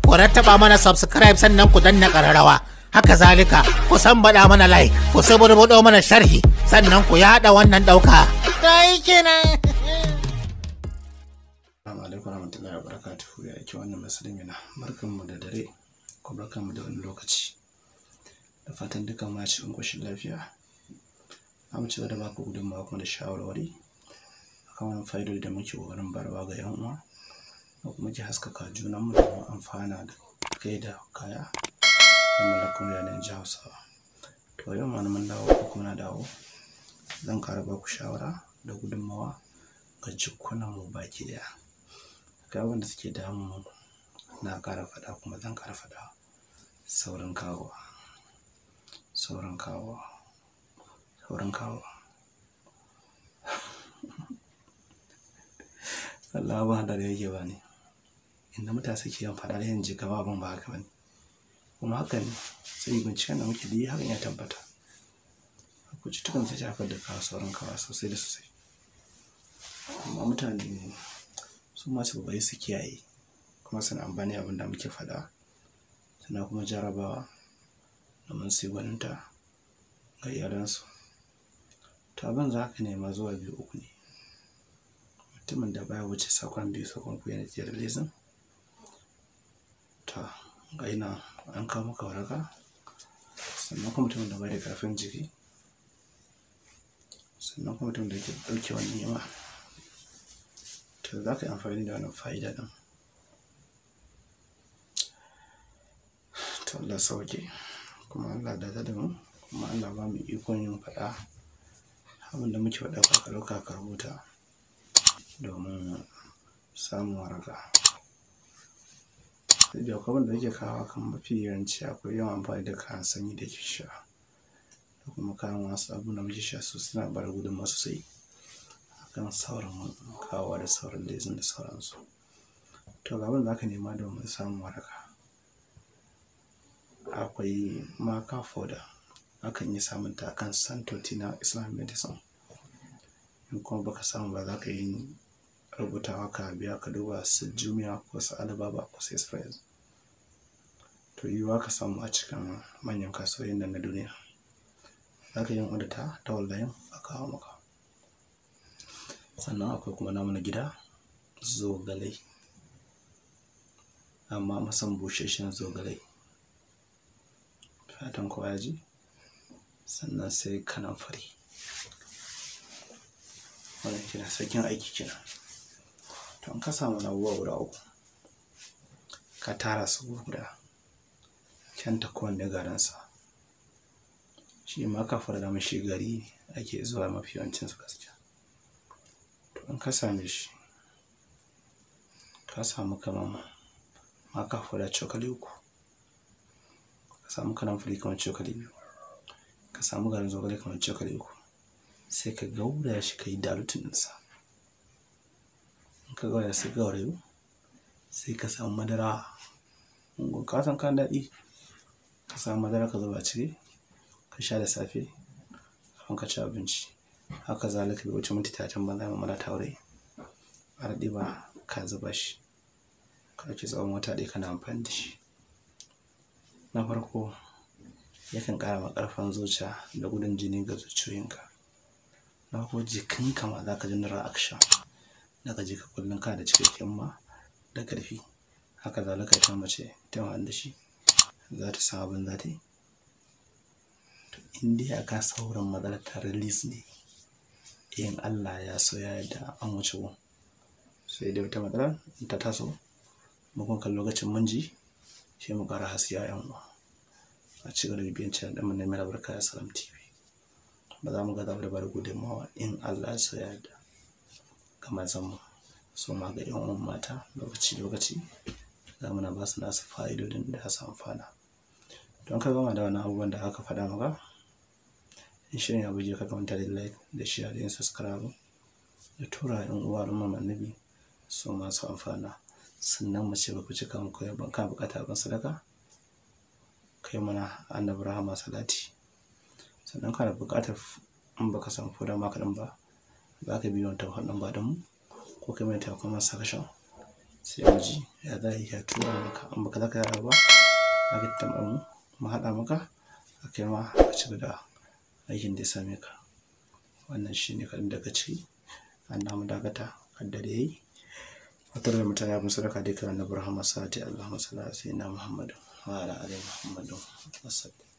ku rattaba mana subscribe sannan ku danna ƙararrawa haka zalika ku san baɗa mana like ku suburbuɗo mana sharhi sannan ku yaɗa wannan ɗauka ta yi kenan Assalamu alaikum warahmatullahi wabarakatuh ya ake wannan musulmi na barkanmu da dare ko barkanmu da wani lokaci da fatan dukkan ma cikin koshin lafiya za mu ci gaba da baku gudunmawa kuma da shawarwari akan wani fa'idodi da muke ƙoƙarin barwa ga yan uwa da kuma ke haskaka junanmu da mu amfana da kai da kaya da mallakun yanayin ji hausawa to yau ma mun dawo ko kuma na dawo zan ƙara baku shawara da gudunmawa ga jikunan mu baki daya ga wanda suke damu na ƙara faɗa kuma zan ƙara faɗa saurin kawo saurin kawo saurin kawo Allah ba da yake ba ne inda mutane suke yin faɗa da yin jika ba abin ba haka ba ne kuma haka ne sai binciken da muke da yi hakan ya tabbata akwai cutukan da ta da kawo saurin kawo sosai da sosai amma mutane su masu bai su kiyaye kuma suna amfani abin da muke faɗa suna kuma jarabawa domin su yi gwaninta ga iyalansu to abin za ka nema zuwa biyu uku ne mutumin da baya wuce sakon biyu sakon ku yana jiyar lesin to ga ina an kawo maka waraka sannan kuma mutumin da bai da karfin jiki sannan kuma mutumin da ke ɗauke wani ni'ima to za ka yi amfani da wannan fa'ida ɗin to Allah sauke kuma Allah da da mu kuma Allah ba mu ikon yin faɗa abin da muke faɗa ka ɗauka ka rubuta domin samun waraka da akwai da yake kawo kan mafi yawanci akwai yawan amfani da kayan sanyi da ke sha da kuma kayan wasu abu da muke sha su suna bar gudunmawa sosai kan sauran kawo da sauran lezin da sauransu to ga abin da aka nema domin samun waraka akwai maka foda akan yi samun ta kan santoti na islam medicine in kuma baka samu ba za ka yi rubutawa ka biya ka duba su jumiya ko su alibaba ko su express to yiwuwa ka samu a cikin manyan kasuwoyin nan na duniya za ka yi wadda ta ta wallayin a kawo maka sannan akwai kuma namu na gida zogalai amma masan busheshen zogalai fatan kowa ya ji sannan sai kanan fari wannan kina sakin aiki kina to an ka samu na abubuwa guda uku ka tara su guda kyanta kowanne garansa shi ma ka fara da mashi gari ake zuwa mafi yawancin su gaskiya in ka same shi ka samu kamar maka da cokali uku ka samu kanamfari kamar cokali biyu ka samu garin zogale kamar cokali uku sai ka gauraya shi ka yi dalutin ɗinsa in ka gauraya sai gaurayu sai ka samu madara ka san kan daɗi ka samu madara ka zuba ciki ka sha da safe kafin ka ci abinci haka zalika bai wuce minti talatin ba za mu mana taure a daɗe ba ka zuba shi ka ɗauki tsawon wata ɗaya kana amfani da shi na farko yakan ƙara ma ƙarfin zuciya da gudun jini ga zuciyoyinka na farko jikinka ma za ka ji reaction da ka ji ka kullum ka da cikakken ma da ƙarfi haka zalika ita mace ta da shi za ta san abin za ta yi in dai aka sauran matsalar ta release ne in Allah ya so ya yarda an wuce gun sai dai wata matsala ta taso mukan kan lokacin mun ji sai mu ƙara hasiya yan uwa a ci gaba da bibiyan channel ɗin na mai albarka ya salam tv ba za mu ga zaɓar da bada gudunmawa in Allah ya so ya yarda kamar zan mu so ma ga yan uwan mata lokaci lokaci za mu na ba su nasu fa'idodin da ya su amfana don ka gama da wani abubuwan da aka faɗa maka in shirin ya buje ka kamanta da like da share da yin subscribe da tura yan uwa al'umma annabi su masu amfana sannan mace ba ku cika mu koyar ban ka bukata ban sadaka kai mana annabi rahama salati sannan kana bukatar in baka san foda maka din ba za ka biyo ta wannan ba da mu ko kai mai taimakon masa kashin sai mu ji ya za ya tura maka in baka zaka yara ba za ka tambar mu mu haɗa maka a kai ma a ci da aikin da ya same ka wannan shi ne kaɗan daga ciki an namu dakata har da yayi wata da mutane abin sadaka dai kan annabi rahama sati allahumma salli ala sayyidina muhammad wa ala ali muhammad wasallam